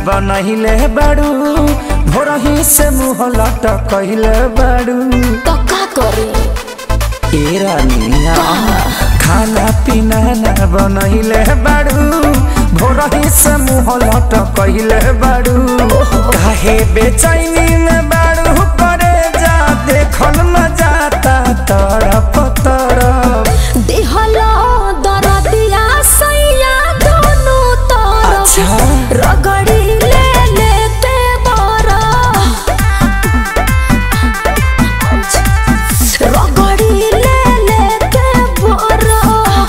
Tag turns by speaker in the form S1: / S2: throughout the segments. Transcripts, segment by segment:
S1: बनहिले बाड़ू भोरही से मुँह लटकहिले बाड़ू
S2: तो का करे
S1: ए रानिया खाना पीना ना बनहिले बाड़ू भोरही से मुँह लटकहिले बाड़ू काहे बेचैनी में बाड़ू करे जा देखल न जाता तड़प तड़प
S2: दिहलो दरदिया सैया दोनों तरफ
S1: अच्छा।
S2: रगड़ी ले लेते बरा रगड़ी ले लेते बरा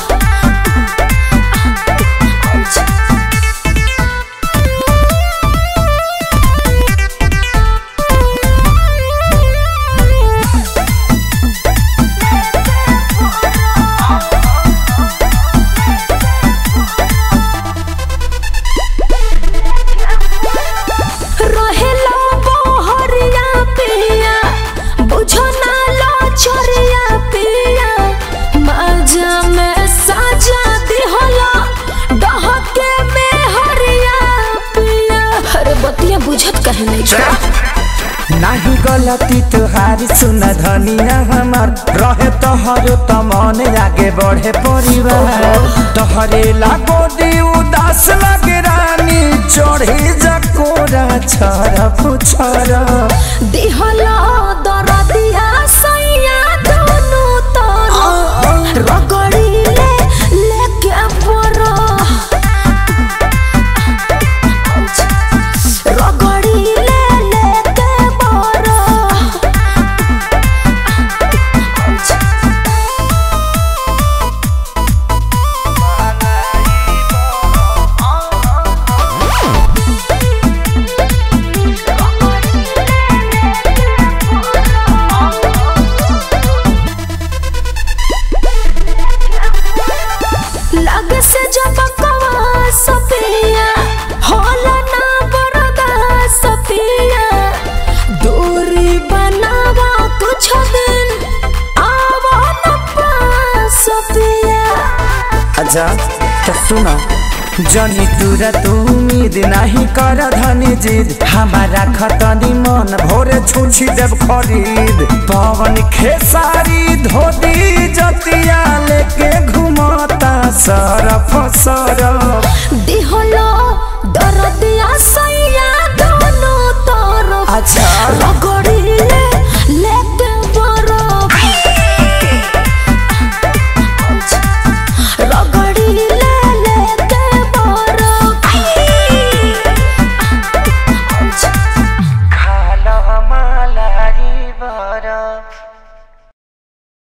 S2: रहेला बहरिया पिया बुझो ना लो चोरिया पिया मजा में साजा दिहला डहके में हरिया पिया अरे बतिया बुझत कहे नहीं का
S1: नाही गलती तुहारी सुन धनिया हमार रहे तोहर त मन आगे बढ़े परिवार तोहरे लागो दी उदास लगे रानी चढ़ी जकोरा छरफ छरफ
S2: दिहला दरदिया सैया दोनों तरफ रगड़ी ले लेके बरा रगड़ी ले लेके बरा लग से जब कवा सपिया होला ना बरदा सपिया दूरी बनावा कुछ दिन आवा न पास सपिया
S1: अच्छा तो सुना जनी तुरा तू उम्मीद नहीं कर धनी जिद हमारा खतनी मन भोरे छुछी देव खरीद पवन खेसारी धोती जतिया लेके घुमता सरफ सरफ